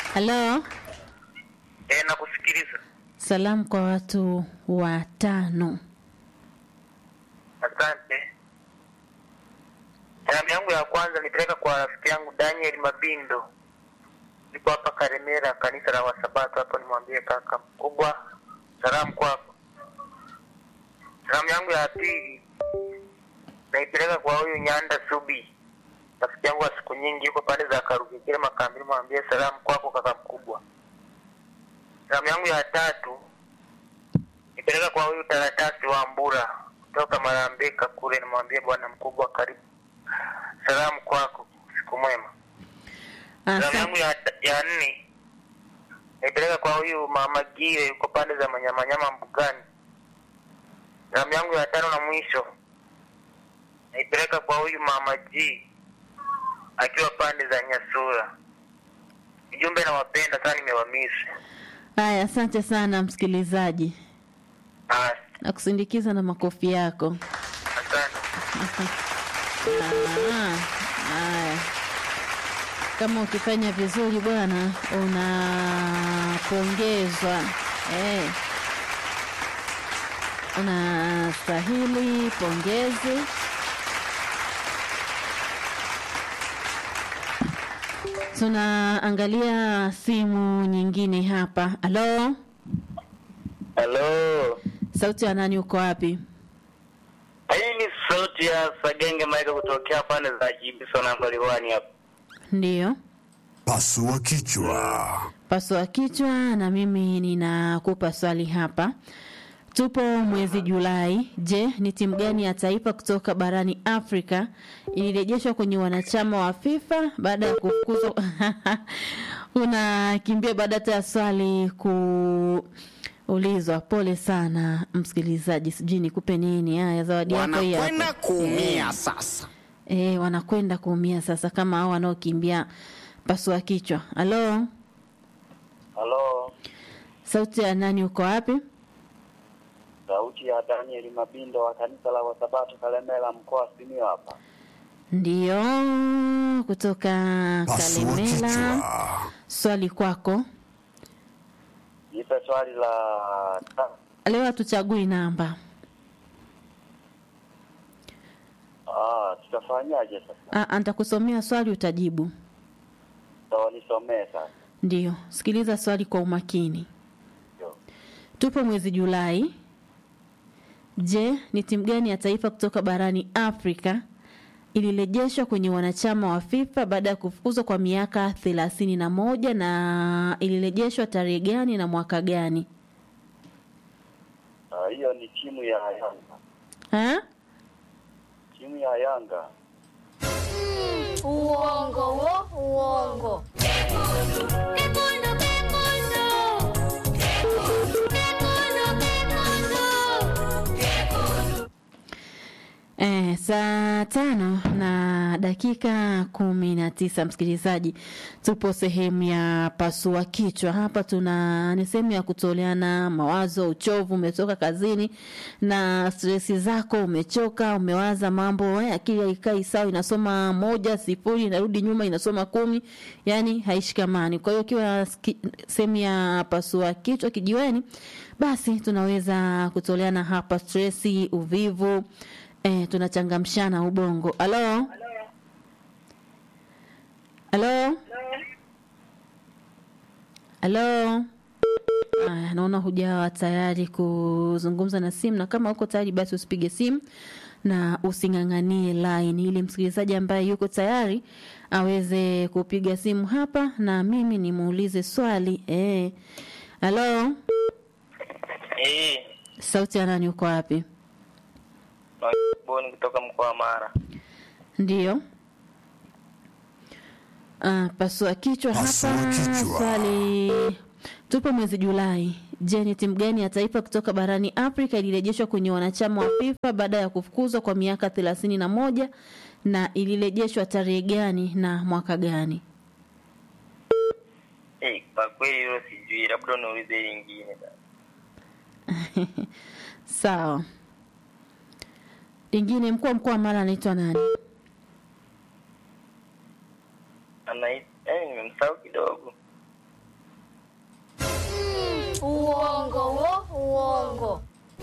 Halo, Eh, nakusikiliza. salamu kwa watu watano. Asante. Salamu yangu ya kwanza nipeleka kwa rafiki yangu Daniel Mabindo, niko hapa Karemera, kanisa la Wasabato hapo. Nimwambie kaka mkubwa, salamu kwako. Salamu yangu ya pili naipeleka kwa huyu Nyanda Subi, rafiki yangu wa siku nyingi, yuko pande za Karugekere Makambini. Mwambie salamu kwako kaka mkubwa. Salamu yangu ya tatu nipeleka kwa huyu taratasi wa Mbura kutoka Marambeka kule, nimwambie bwana mkubwa, karibu. Salamu kwako, siku mwema. Salamu yangu Asante. ya, ya nne naipeleka kwa huyu mama Gire, yuko pande za Manyamanyama Mbugani. Salamu yangu ya tano na mwisho naipeleka kwa huyu mama G akiwa pande za Nyasura. Ujumbe nawapenda sana, nimewamisi. Haya, asante sana msikilizaji, Ah, na kusindikiza na makofi yako. Asante. Ah, Haya, kama ukifanya vizuri bwana, unapongezwa eh. Unastahili pongezi. Tunaangalia simu nyingine hapa. Halo, Halo. sauti ya nani? Uko wapi? Hii ni sauti ya Sagenge Maika kutokea pande za Jibiso namba liwani hapa. Ndiyo. Pasua kichwa. Pasua kichwa na mimi ninakupa swali hapa. Tupo mwezi Julai. Je, ni timu gani ya taifa kutoka barani Afrika ilirejeshwa kwenye wanachama wa FIFA baada ya kufukuzwa? Unakimbia baada hata ya swali kuulizwa. Pole sana msikilizaji, sijui nikupe nini. Haya, zawadi yako hii hapa. Wanakwenda kuumia sasa. E, wanakwenda kuumia sasa, kama hao wanaokimbia pasua kichwa. Halo, Halo, sauti ya nani? Uko wapi? sauti ya Daniel Mabindo wa kanisa la Wasabato Kalemela, mkoa wa Simiyu hapa. Ndiyo, kutoka Pasua Kalemela. kichwa. Swali kwako Nipe swali la ta- leo, hatuchagui namba. ah, tutafanyaje sasa? Ah, Nitakusomea swali utajibu. Sawa, nisomee sasa. Ndiyo, sikiliza swali kwa umakini. Ndio. Tupo mwezi Julai. Je, ni timu gani ya taifa kutoka barani Afrika ilirejeshwa kwenye wanachama wa FIFA baada ya kufukuzwa kwa miaka thelathini na moja na ilirejeshwa tarehe gani na mwaka gani? Ah, hiyo ni timu ya Yanga, Ha? timu ya Yanga. Uongo wo, uongo. Eh, saa tano na dakika kumi na tisa msikilizaji, tupo sehemu ya pasua kichwa. Hapa tuna ni sehemu ya kutoleana mawazo. Uchovu, umetoka kazini na stresi zako, umechoka, umewaza mambo eh, akili haikai sawa, inasoma moja sifuri, inarudi nyuma, inasoma kumi, yani haishikamani. Kwa hiyo ukiwa ski- sehemu ya pasua kichwa kijiweni, basi tunaweza kutoleana hapa stresi, uvivu Eh, tunachangamshana ubongo. Halo? Halo? Halo? Aya, naona hujawa tayari kuzungumza na simu, na kama uko tayari basi usipige simu na using'ang'anie line, ili msikilizaji ambaye yuko tayari aweze kupiga simu hapa na mimi nimuulize swali. Eh. Halo? Eh, Sauti ya nani, uko wapi? Boni kutoka mkoa wa Mara. Ndiyo. Ah, pasua kichwa Pasua hapa. kichwa. Swali, tupo mwezi Julai. Je, ni timu gani ya taifa kutoka barani Afrika ilirejeshwa kwenye wanachama wa FIFA baada ya kufukuzwa kwa miaka thelathini na moja na ilirejeshwa tarehe gani na mwaka gani? Eh, kwa kweli hilo sijui, labda uniulize lingine. Sawa. Lingine, mkuu wa mkoa wa Mara anaitwa nani? Ana eh, nimemsahau kidogo. uongo.